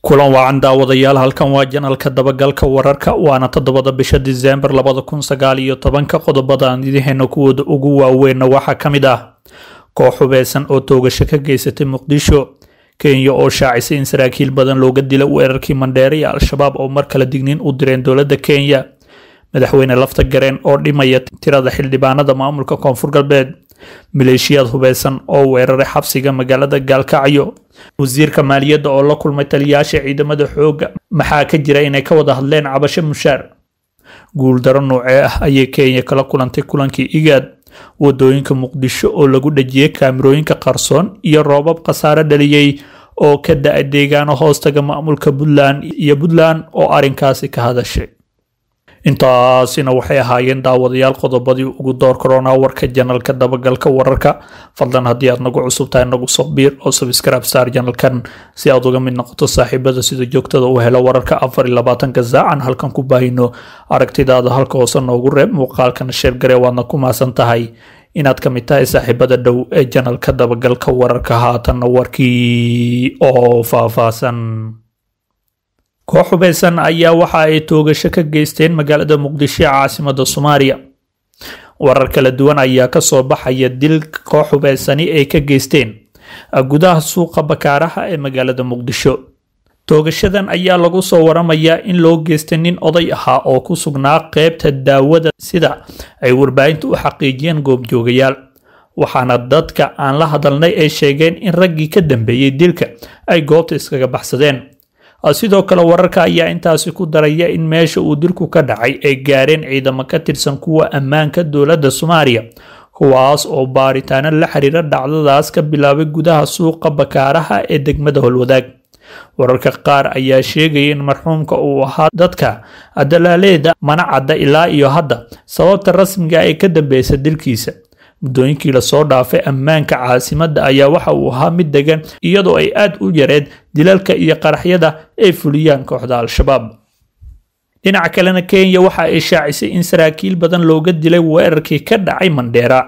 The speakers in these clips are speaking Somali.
kulan waacan daawadayaal halkan waa janalka dabagalka wararka waana toddobada bisha diseembar labada kun sagaal iyo tobanka qodobada aan idiheena kuwooda ugu waaweynna waxaa ka mid ah koox hubeysan oo toogasho ka geysatay muqdisho kenya oo shaacisay in saraakiil badan looga dila weerarkii mandheere iyo al-shabaab oo mar kale digniin u direen dowladda kenya madaxweyne lafta gareen oo dhimaya tirada xildhibaanada maamulka koonfur galbeed maleeshiyaad hubeysan oo weeraray xabsiga magaalada gaalkacyo wasiirka maaliyadda oo la kulmay taliyaasha ciidamada xoogga maxaa ka jira inay ka wada hadleen cabasho mushaar guuldaro noocee ah ayay kenya kala kulantay kulankii igaad wadooyinka muqdisho oo lagu dhajiyey kaamirooyinka qarsoon iyo roobab khasaare dhaliyey oo ka da-a deegaano hoostaga maamulka puntland iyo puntland oo arrinkaasi ka hadashay intaasina waxay ahaayeen daawadayaal qodobadii ugu door korona warka janalka dabagalka wararka fadlan haddii aad nagu cusub tahay nagu soo biir oo subscribe star janalkan si aad uga mid noqoto saaxiibada sida joogtada u helo wararka afar iyo labaatanka saacan halkan ku baahino aragtidaada halka hoose noogu reeb muuqaalkana sheergare waadna ku maasan tahay inaad ka mid tahay saaxiibada dhow ee janalka dabagalka wararka haatanna warkii oo faahfaahsan koox hubeysan ayaa waxa ay toogasho ka geysteen magaalada muqdisho ee caasimada soomaaliya warar kala duwan ayaa kasoo baxaya dil koox hubeysani ay ka geysteen gudaha suuqa bakaaraha ee magaalada muqdisho toogashadan ayaa lagu soo waramayaa in loo geystay nin oday ahaa oo ku sugnaa qeybta daawada sida ay warbaahinta u xaqiijiyeen goobjoogayaal waxaana dadka aan la hadalnay ay sheegeen in raggii ka dambeeyey dilka ay goobta iskaga baxsadeen sidoo kale wararka ayaa intaasi ku daraya in meesha uu dilku ka dhacay ay gaareen ciidamo ka tirsan kuwa ammaanka dowladda soomaaliya kuwaas oo baaritaano la xiriira dhacdadaas ka bilaabay gudaha suuqa bakaaraha ee degmada holwadaag wararka qaar ayaa sheegaya in marxuumka uu ahaa dadka dalaaleeda mana cadda ilaa iyo hadda sababta rasmiga ee ka dambeysa dilkiisa muddooyinkii lasoo dhaafay ammaanka caasimadda ayaa waxa uu ahaa mid degan iyadoo ay aad u yareed dilalka iyo qaraxyada ay fuliyaan kooxda al-shabaab dhinaca kalena kenya waxa ay shaacisay in saraakiil badan looga dilay weerarkii ka dhacay mandheera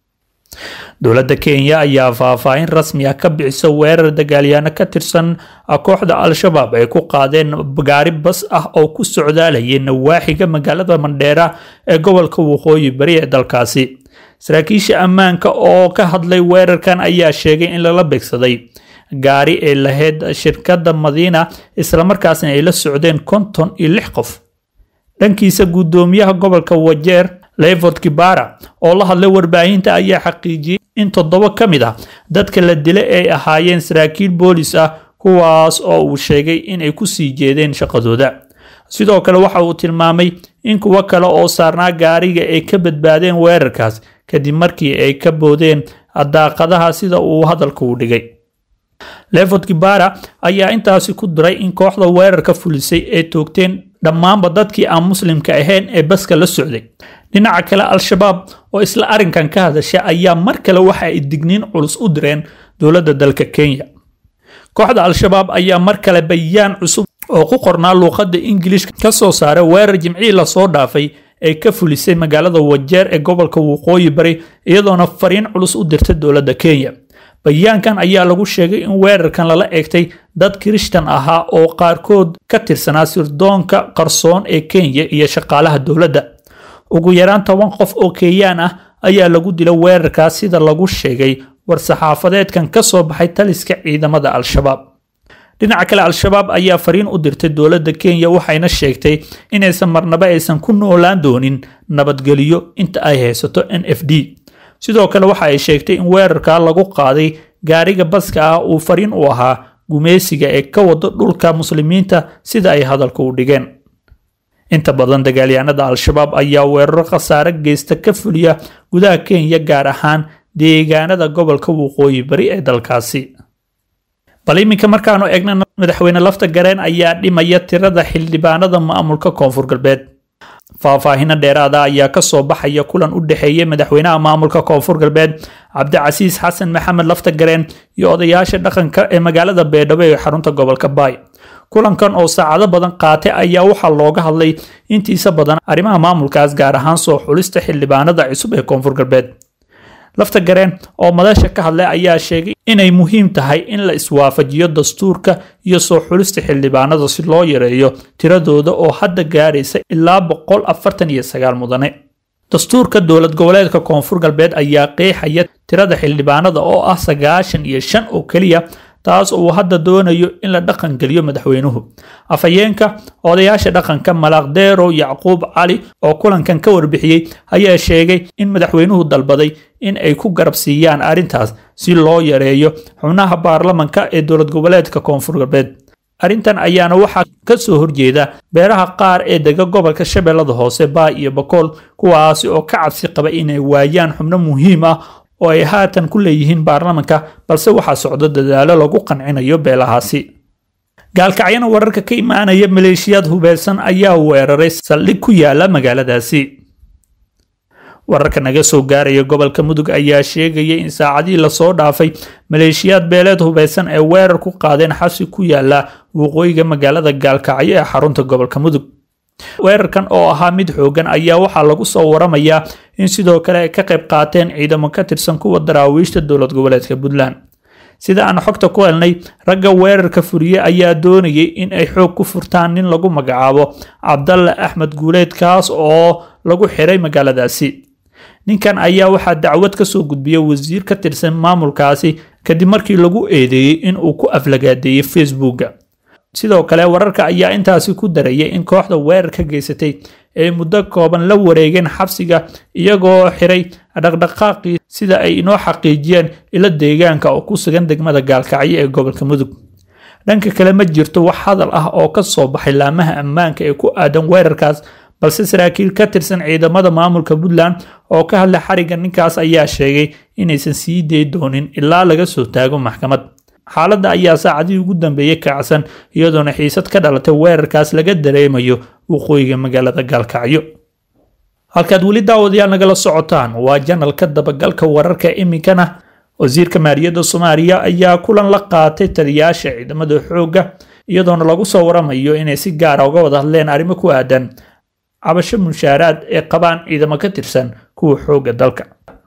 dowladda kenya ayaa faahfaahin rasmi ah ka bixisa weerar dagaalyaano ka tirsan kooxda al-shabaab ay ku qaadeen gaari bas ah oo ku socdaalayay nawaaxiga magaalada mandheera ee gobolka waqooyi bari ee dalkaasi saraakiisha ammaanka oo ka hadlay weerarkan ayaa sheegay in lala beegsaday gaari ay lahayd shirkadda madiina islamarkaasna ay la socdeen konton iyo lix qof dhankiisa guddoomiyaha gobolka wajeer levort kibara oo la hadlay warbaahinta ayaa xaqiijiyey in toddoba ka mid ah dadka la dilay ay ahaayeen saraakiil boolis ah kuwaas oo uu sheegay inay ku sii jeedeen shaqadooda sidoo kale waxa uu tilmaamay in kuwo kale oo saarnaa gaariga ay ka badbaadeen weerarkaas kadib markii ay ka boodeen daaqadaha sida uu hadalka u dhigay levot kibara ayaa intaasi ku diray in kooxda weerarka fulisay ay toogteen dhammaanba dadkii aan muslimka ahayn ee baska la socday dhinaca kale al-shabaab oo isla arrinkan ka hadasha ayaa mar kale waxa ay digniin culus u direen dowladda dalka kenya kooxda al-shabaab ayaa mar kale bayaan cusub oo ku qornaa luuqadda ingiliishka ka soo saaray weerar jimcihii lasoo dhaafay ay ka fulisay magaalada wajeer ee gobolka waqooyi bari iyadoona fariin culus u dirtay dowladda kenya bayaankan ayaa lagu sheegay in weerarkan lala eegtay dad kirishtan ahaa oo qaarkood ka tirsanaa sirdoonka qarsoon ee kenya iyo shaqaalaha dowladda ugu yaraan toban qof oo kenyaan ah ayaa lagu dila weerarkaas sida lagu sheegay war-saxaafadeedkan ka soo baxay taliska ciidamada al-shabaab dhinaca kale al-shabaab ayaa fariin u dirtay dowladda kenya waxayna sheegtay inaysan marnaba aysan ku noolaan doonin nabadgelyo inta ay haysato n f d sidoo kale waxa ay sheegtay in weerarka lagu qaaday gaariga baska ah uu fariin u ahaa gumeysiga ee ka wado dhulka muslimiinta sida ay hadalka u dhigeen inta badan dagaalyahanada al-shabaab ayaa weeraro khasaare geysta ka fuliya gudaha kenya gaar ahaan deegaanada gobolka waqooyi bari ee dalkaasi bal iminka markaanu eegna madaxweyne lafta gareen ayaa dhimaya tirada xildhibaanada maamulka koonfur galbeed faahfaahino dheeraada ayaa kasoo baxaya kulan u dhexeeyay madaxweynaha maamulka koonfur galbeed cabdicasiis xasan maxamed lafta gareen iyo odayaasha dhaqanka ee magaalada beedhabo ee xarunta gobolka baay kulankan oo saacado badan qaatay ayaa waxaa looga hadlay intiisa badan arrimaha maamulkaas gaar ahaan soo xulista xildhibaanada cusub ee koonfur galbeed lafta gareen oo madasha ka hadlay ayaa sheegay inay muhiim tahay in la iswaafajiyo dastuurka iyo soo xulista xildhibaanada si loo yareeyo tiradooda oo hadda gaaraysa ilaa boqol afartan iyo sagaal mudane dastuurka dowlad goboleedka koonfur galbeed ayaa qeexaya tirada xildhibaanada oo ah sagaashan iyo shan oo keliya taas uu hadda doonayo in la dhaqan geliyo madaxweynuhu afhayeenka odayaasha dhaqanka malaaqdeero yacquub cali oo kulankan ka warbixiyey ayaa sheegay in madaxweynuhu dalbaday in ay ku garab siiyaan arrintaas si loo yareeyo xubnaha baarlamanka ee dowlad goboleedka koonfur galbeed arrintan ayaana waxaa ka soo horjeeda beeraha qaar ee dega gobolka shabeellada hoose baay iyo bakool kuwaasi oo ka cabsi qaba inay waayaan xubno muhiim ah oo ay haatan ku leeyihiin baarlamanka balse waxaa socdo dadaalo lagu qancinayo beelahaasi gaalkacyana wararka ka imaanaya maleeshiyaad hubeysan ayaa weeraray saldhig ku yaala magaaladaasi wararka naga soo gaaraya gobolka mudug ayaa sheegaya in saacadihii lasoo dhaafay maleeshiyaad beeleed hubeysan ee weerar ku qaadeen xabsi ku yaala waqooyiga magaalada gaalkacyo ee xarunta gobolka mudug weerarkan oo ahaa mid xoogan ayaa waxaa lagu soo waramayaa in sidoo kale ay ka qayb qaateen ciidamo ka tirsan kuwa daraawiishta dowlad goboleedka puntland sida aan xogta ku helnay ragga weerarka furiye ayaa doonayay in ay xoog ku furtaan nin lagu magacaabo cabdalle axmed guuleed kaas oo lagu xiray magaaladaasi ninkan ayaa waxaa dacwad ka soo gudbiyay wasiir ka tirsan maamulkaasi kadib markii lagu eedeeyey in uu ku aflagaadeeyey facebooka sidoo kale wararka ayaa intaasi ku darayay in kooxda weerarka geysatay ay muddo kooban la wareegeen xabsiga iyagoo xiray dhaqdhaqaaqii sida ay inoo xaqiijiyeen ilo deegaanka oo ku sugan degmada gaalkacyo ee gobolka mudug dhanka kale ma jirto wax hadal ah oo ka soo baxay laamaha ammaanka ee ku aadan weerarkaas balse saraakiil ka tirsan ciidamada maamulka puntland oo ka hadlay xarigga ninkaas ayaa sheegay inaysan sii day doonin ilaa laga soo taago maxkamad xaaladda ayaa saacadihii ugu dambeeyey kacsan iyadoona xiisad ka dhalatay weerarkaas laga dareemayo waqooyiga magaalada gaalkacyo halkaad weli daawadayaal nagala socotaan waa janalka dabagalka wararka iminkana wasiirka maaliyadda soomaaliya ayaa kulan la qaatay taliyaasha ciidamada xoogga iyadoona lagu soo waramayo inay si gaara uga wada hadleen arrimo ku aadan cabasho mushaaraad ee qabaan ciidamo ka tirsan kuwa xoogga dalka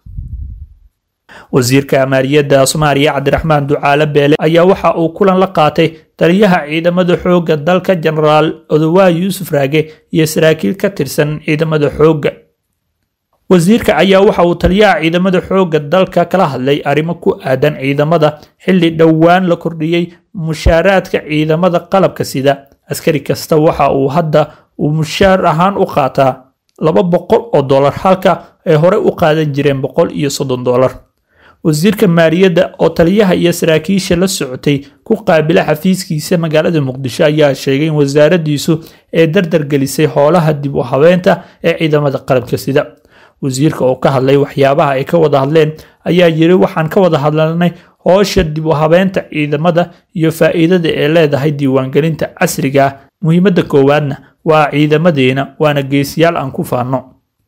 wasiirka maaliyadda soomaaliya cabdiraxmaan ducaale beele ayaa waxa uu kulan la qaatay taliyaha ciidamada xoogga dalka jenaraal odowaa yuusuf raage iyo saraakiil ka tirsan ciidamada xoogga wasiirka ayaa waxa uu taliyaha ciidamada xoogga dalka kala hadlay arrimo ku aadan ciidamada xilli dhowaan la kordhiyey mushaaraadka ciidamada qalabka sida askari kasta waxa uu hadda uu mushaar ahaan u qaataa laba boqol oo dollar halka ay horey u qaadan jireen boqol iyo soddon dollar wasiirka maaliyadda oo taliyaha iyo saraakiisha la socotay ku qaabila xafiiskiisa magaalada muqdisho ayaa sheegay in wasaaraddiisu ay dardar gelisay howlaha dib u habeynta ee ciidamada qalabka sida wasiirka oo ka hadlay waxyaabaha ay ka wada hadleen ayaa yiri waxaan ka wada hadlanay howsha dib u habeynta ciidamada iyo faa'iidada ay leedahay diiwaangelinta casriga ah muhiimadda koowaadna waa ciidamadeena waana geesiyaal aan ku faanno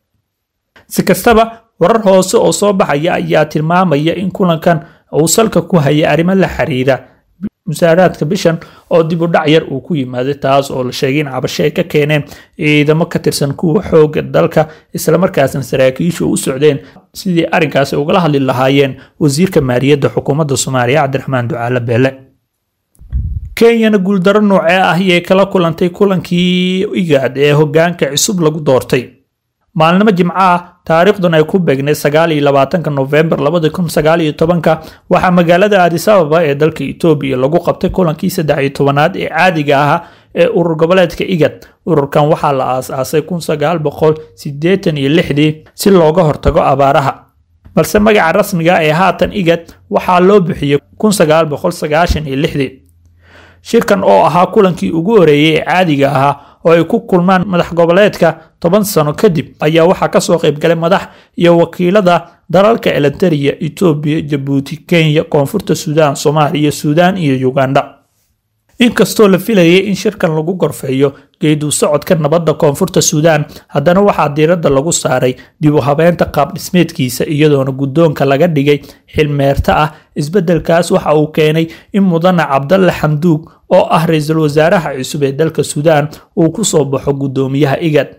si kastaba warar hoose oo soo baxaya ayaa tilmaamaya in kulankan uu salka ku hayay arrimo la xiriira musaaraadka bishan oo dib u dhac yar uu ku yimaaday taas oo la sheegay in cabasho ay ka keeneen ciidamo ka tirsan kuwa xoogga dalka islamarkaasna saraakiishu u socdeen sidii arrinkaasi ugala hadli lahaayeen wasiirka maaliyadda xukuumadda soomaaliya cabdiraxmaan ducaale beele kenyana guuldaro noocee ah ayay kala kulantay kulankii igaad ee hogaanka cusub lagu doortay maalnimo jimco ah taariikhdan ay ku beegneed sagaal iyo labaatanka nofembar labada kun sagaal iyo tobanka waxaa magaalada aadisababa ee dalka etoobiya lagu qabtay kulankii saddex iyo tobanaad ee caadiga ahaa ee urur goboleedka igad ururkan waxaa la aas-aasay kun sagaal boqol sideetan iyo lixdii si looga hortago abaaraha balse magaca rasmiga ee haatan igad waxaa loo bixiyey kun sagaal boqol sagaashan iyo lixdii shirkan oo ahaa kulankii ugu horeeyey ee caadiga ahaa oo ay ku kulmaan madax goboleedka toban sano kadib ayaa waxaa kasoo qaybgalay madax iyo wakiilada dalalka eliteria etoobiya jabuuti kenya koonfurta suudaan soomaaliya suudaan iyo uganda inkastoo la filayay in shirkan lagu gorfeeyo geedu socodka nabadda koonfurta suudaan haddana waxaa diiradda lagu saaray dib u habeynta qaab dhismeedkiisa iyadoona guddoonka laga dhigay xilmeerta ah isbeddelkaas waxa uu keenay in mudane cabdalle xamduug oo ah ra-iisul wasaaraha cusub ee dalka suudaan uu ku soo baxo guddoomiyaha igad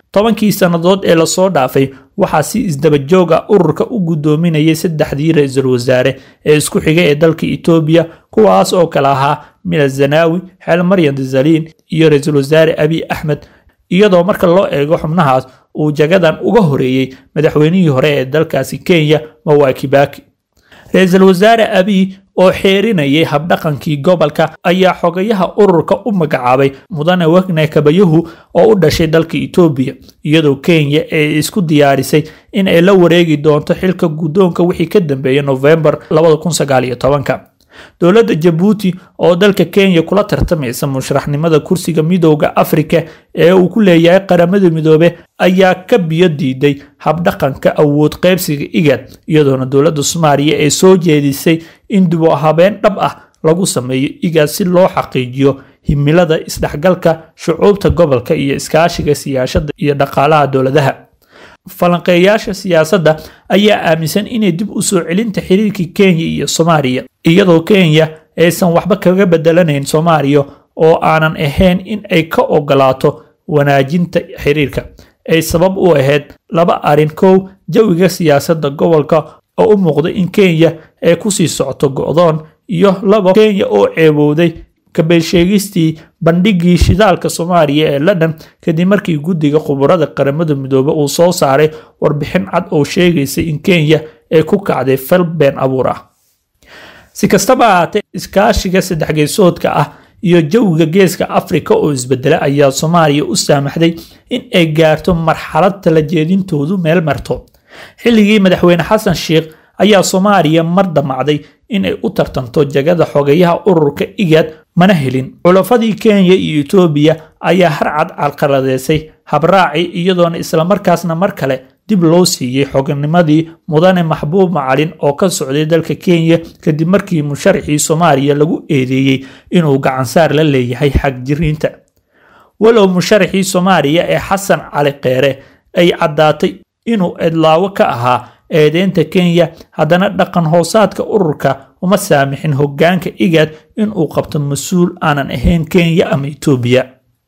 tobankii sannadood ee lasoo dhaafay waxaa si isdabajoog ah ururka u guddoominayay saddexdii ra-iisul wasaare ee isku xigay ee dalka etoobiya kuwaas oo kale ahaa mila zanaawi xeel maryan dazaliin iyo ra-iisul wasaare abiy axmed iyadoo marka loo eego xubnahaas uu jagadan uga horeeyey madaxweynihii hore ee dalkaasi kenya mawaa kibaki ra-iisul wasaare abiy oo xeerinayay habdhaqankii gobolka ayaa xogayaha ururka u magacaabay mudane wegne kabayahu oo u dhashay dalka etoobiya iyadoo kenya ay isku diyaarisay in ay la wareegi doonto xilka guddoonka wixii ka dambeeyay novembar dowladda jabuuti oo dalka kenya kula tartamaysa musharaxnimada kursiga midooda afrika ee uu ku leeyahay qaramada midoobe ayaa ka biyo diiday habdhaqanka awood qaybsiga igad iyadoona dowladda soomaaliya ay soo jeedisay in dubo habeen dhab ah lagu sameeyo igad si loo xaqiijiyo himilada isdhexgalka shucuubta gobolka iyo iskaashiga siyaasada iyo dhaqaalaha dowladaha falanqeeyaasha siyaasadda ayaa aaminsan inay dib u soo celinta xiriirkii kenya iyo soomaaliya iyadoo kenya aysan waxba kaga bedelanayn soomaaliya oo aanan ahayn in ay ka ogolaato wanaajinta xiriirka ay sabab u ahayd laba arrin kow jawiga siyaasadda gobolka oo u muuqda in kenya ay kusii socoto go'doon iyo labo kenya oo ceebowday kabeelsheegistii bandhigii shidaalka soomaaliya ee london kadib markii guddiga khubarada qaramada midoobe uu soo saaray warbixin cad oo sheegaysa in kenya ay ku kacday fal been abuur ah si kastaba ahaatee iskaashiga saddexgeesoodka ah iyo jawiga geeska afrika oo isbedela ayaa soomaaliya u saamaxday in ay gaarto marxalad tala jeedintoodu meel marto xilligii madaxweyne xasan sheikh ayaa soomaaliya mar damacday in ay u tartanto jagada xogayaha ururka igad mana helin culafadii kenya iyo etoobiya ayaa harcad carqaladeysay habraaci iyadoona islamarkaasna mar kale dib loo siiyey xoganimadii mudane maxbuub macalin oo ka socday dalka kenya kadib markii musharaxii soomaaliya lagu eedeeyey inuu gacansaar la leeyahay xagjiriinta walow musharaxii soomaaliya ee xasan cali kheere ay caddaatay inuu edlaawo ka ahaa eedeynta kenya haddana dhaqan hoosaadka ururka uma saamixin hoggaanka igad inuu qabto mas-uul aanan ahayn kenya ama etoobiya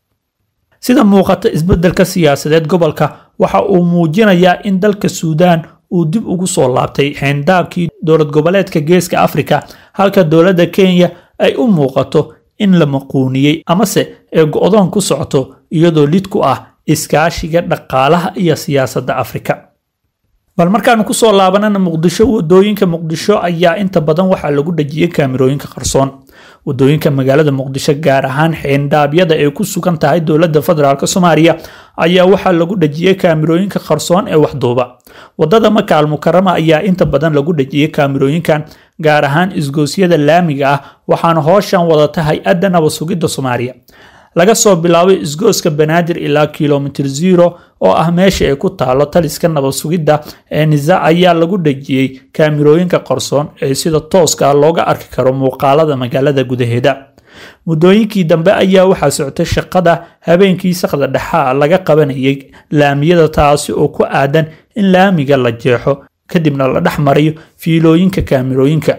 sida muuqata isbeddelka siyaasadeed gobolka waxa uu muujinayaa in dalka suudaan uu dib ugu soo laabtay xeyndaabkii dowlad goboleedka geeska afrika halka dowladda kenya ay u muuqato in la maquuniyey amase ee go-doon ku socoto iyadoo lid ku ah iskaashiga dhaqaalaha iyo siyaasadda afrika bal markaanu kusoo laabanana muqdisho wadooyinka muqdisho ayaa inta badan waxaa lagu dhajiyey kaamirooyinka qarsoon wadooyinka magaalada muqdisho gaar ahaan xeendhaabyada ay ku sugan tahay dowladda federaalk soomaaliya ayaa waxaa lagu dhajiyey kaamirooyinka qarsoon ee waxduuba wadada makaal mukarama ayaa inta badan lagu dhajiyey kaamirooyinkan gaar ahaan isgoosyada laamiga ah waxaana hooshan wadata hay-adda nabad sugidda soomaaliya laga soo bilaabay isgooska banaadir ilaa kilomitir zero oo ah meesha ay ku taalo taliska nabad sugidda ee nisa ayaa lagu dhejiyey kaamirooyinka qarsoon ee sida tooska looga arki karo muuqaalada magaalada gudaheeda muddooyinkii dambe ayaa waxaa socotay shaqada habeenkii sakda dhexaa laga qabanayay laamiyada taasi oo ku aadan in laamiga la jeexo kadibna la dhex mariyo fiilooyinka kaamirooyinka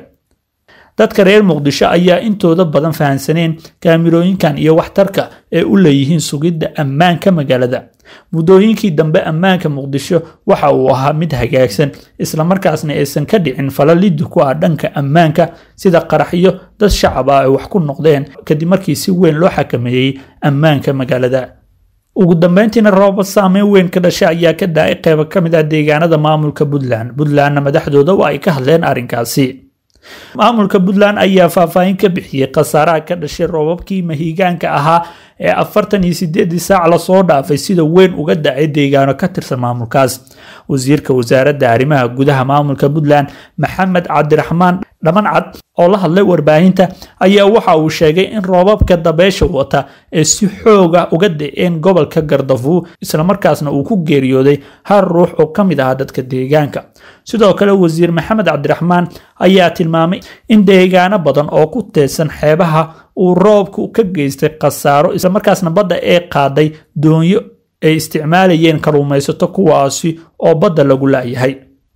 dadka reer muqdisho ayaa intooda badan fahansaneen kaamirooyinkan iyo waxtarka ee u leeyihiin sugidda ammaanka magaalada muddooyinkii dambe ammaanka muqdisho waxa uu ahaa mid hagaagsan islamarkaasna aysan ka dhicin falalidi ku ah dhanka ammaanka sida qaraxyo dad shacab ah ay wax ku noqdeen kadib markii si weyn loo xakameeyey ammaanka magaalada ugu dambeyntiina roobad saameyn weyn ka dhashay ayaa ka da-ay qeybo ka mid ah deegaanada maamulka puntland puntlandna madaxdooda waa ay ka hadleen arrinkaasi maamulka puntland ayaa faahfaahin ka bixiyey khasaaraha ka dhashay roobabkii mahiigaanka ahaa ee afartan iyo sideedii saac lasoo dhaafay sida weyn uga dhacay deegaano ka tirsan maamulkaas wasiirka wasaaradda arrimaha gudaha maamulka puntland maxamed cabdiraxmaan dhamancad oo la hadlay warbaahinta ayaa waxa uu sheegay in roobabka dabeysha wata ee si xooga uga da-een gobolka gardafuur islamarkaasna uu ku geeriyooday hal ruux oo ka mid ahaa dadka deegaanka sidoo kale wasiir maxamed cabdiraxmaan ayaa tilmaamay in deegaano badan oo ku teedsan xeebaha uu roobku ka geystay khasaaro islamarkaasna badda ee qaaday doonyo ay isticmaalayeen kalluumaysato kuwaasi oo badda lagu laayahay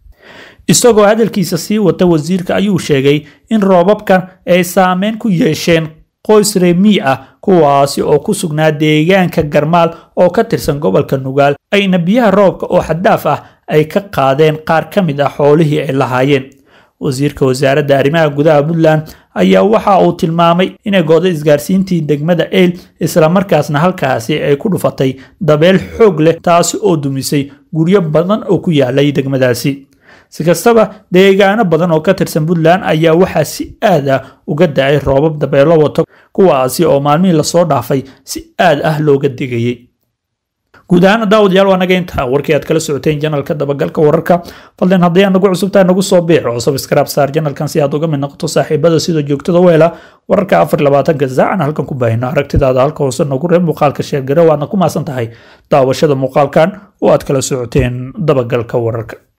isagoo hadalkiisa sii wata wasiirka ayuu sheegay in roobabkan ay saameyn ku yeesheen qoys reemi ah kuwaasi oo ku sugnaa deegaanka garmaal oo ka tirsan gobolka nugaal ayna biyaha roobka oo xaddaaf ah ay ka qaadeen qaar ka mid ah xoolihii ay lahaayeen wasiirka wasaaradda arrimaha gudaha puntland ayaa waxa uu tilmaamay inay gooday isgaarsiintii degmada eyl islamarkaasna halkaasi ay ku dhufatay dabeel xoog leh taasi oo dumisay guryo badan oo ku yaalay degmadaasi si kastaba deegaano badan oo ka tirsan puntland ayaa waxaa si aad ah uga da-ay roobab dabeelo wato kuwaasi oo maalmihii lasoo dhaafay si aad ah looga digayay guud ahaan daawadayaal waa naga intaa warkii aad kala socoteen janalka dabagalka wararka fadlan haddii aad nagu cusubtahay nagu soo biix oo sabskraib saar janalkan si aad uga mid noqoto saaxiibada sida joogtada u hela wararka afar labaatanka saacan halkan ku baahino aragtidaada halka hoose noogu reeb muuqaalka sheergare waadna ku maasan tahay daawashada muuqaalkan oo aad kala socoteen dabagalka wararka